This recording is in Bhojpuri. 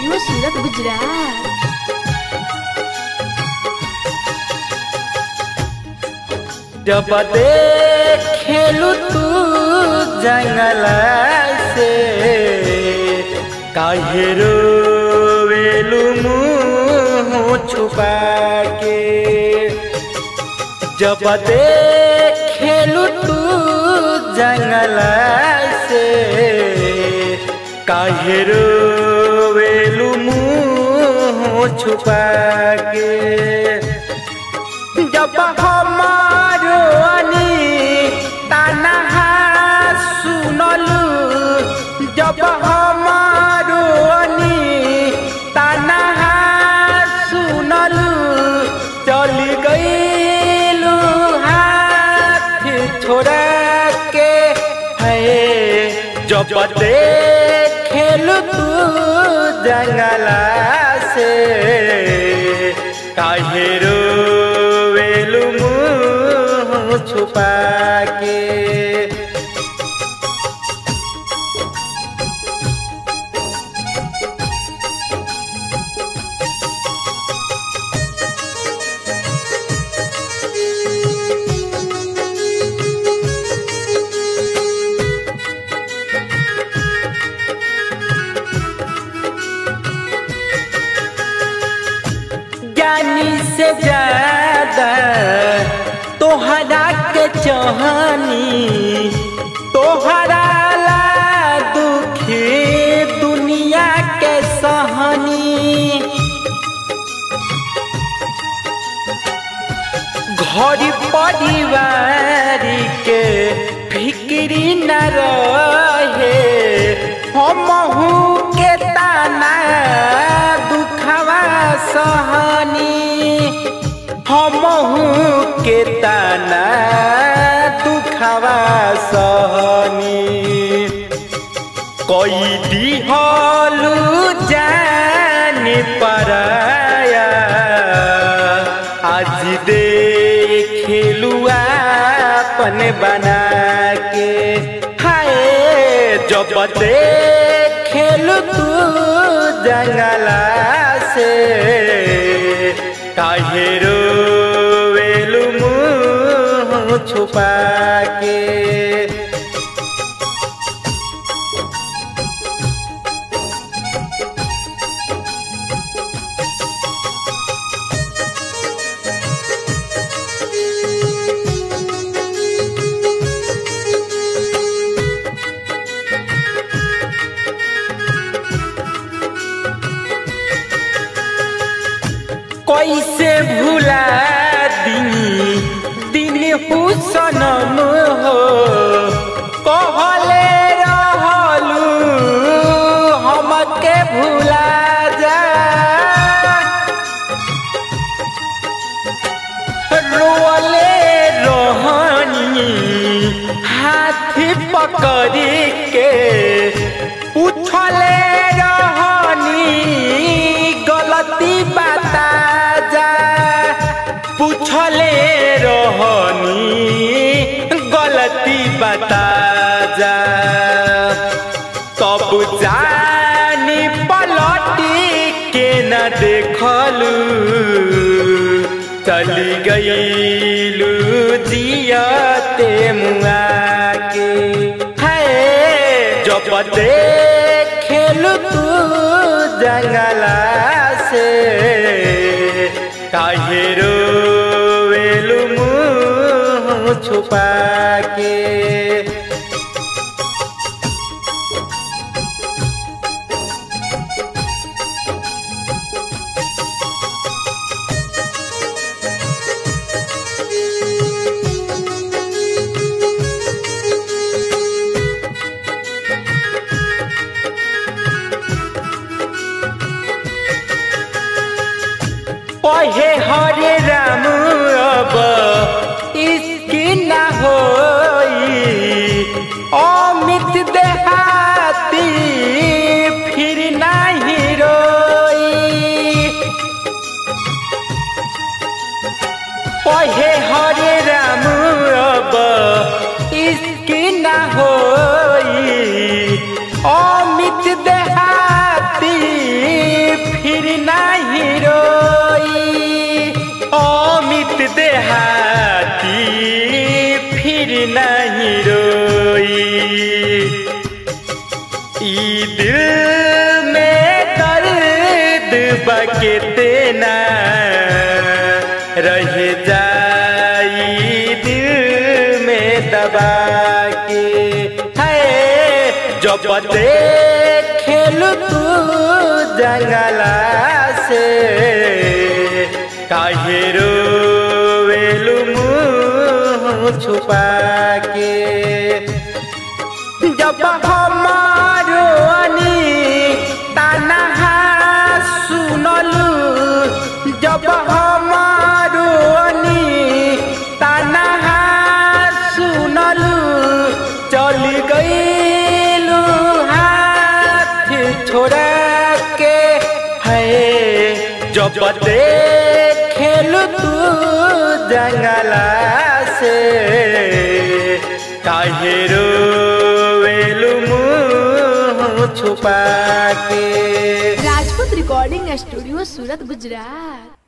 रेडियो सूरत गुजरात जब खेलू तू जंगल से काहे रोवेलू मुँह छुपा के जब खेलू तू जंगल से काहे रोवेलू मुँह छुपा के जब हमारो अनी तनहा सुनलू जब हमारो अनी तनहा सुनलू चली गईलू हाथ छोड़ा के है जब खेलू तू जंगला से काहे रोवेलू मुँह छुपा के ज्ञानी से ज्यादा तोहरा के चाहनी तोहरा ला दुखी दुनिया के सहनी घर परिवार के फिक्री न रहे हमहू के ताना दुखवा सहनी हमहू के ताना दुखवा सहनी कोई दिहलू जान पराया आज देखलू अपन बना के हाय जब खेलू तू जंगला से काहे रोवेलू मुँह छुपा के कैसे भुला दी दिन हुसनम हो कहले रहलू हमके भुला जा रोले रोहनी हाथ पकड़ के उछले रहनी गलती बता जा पूछले रहनी गलती बता जा तब जानी पलटी के न देखलू चली गईलू जियते मुआ के है जब खेलू तू जंगला से काहे रोवेलू मुँह छुपा के पहे हरे राम अब इसकी न होई अमित देहाती फिर नहीं रोई पहे हरे राम अब इसकी न होई अमित देहाती के तेना रह जाई दिल में दबा के है जब खेल तू जंगला से काहे रोवेलु मुँह छुपा के जब हमारो अनी तनहा सुनलू जब हमारो अनी तनहा सुनलू चली गईलू हाथ छोड़ा के है जब खेलू तू जंगला से काहे रोवेलू मुँह छुपा के राजपूत रिकॉर्डिंग स्टूडियो सूरत गुजरात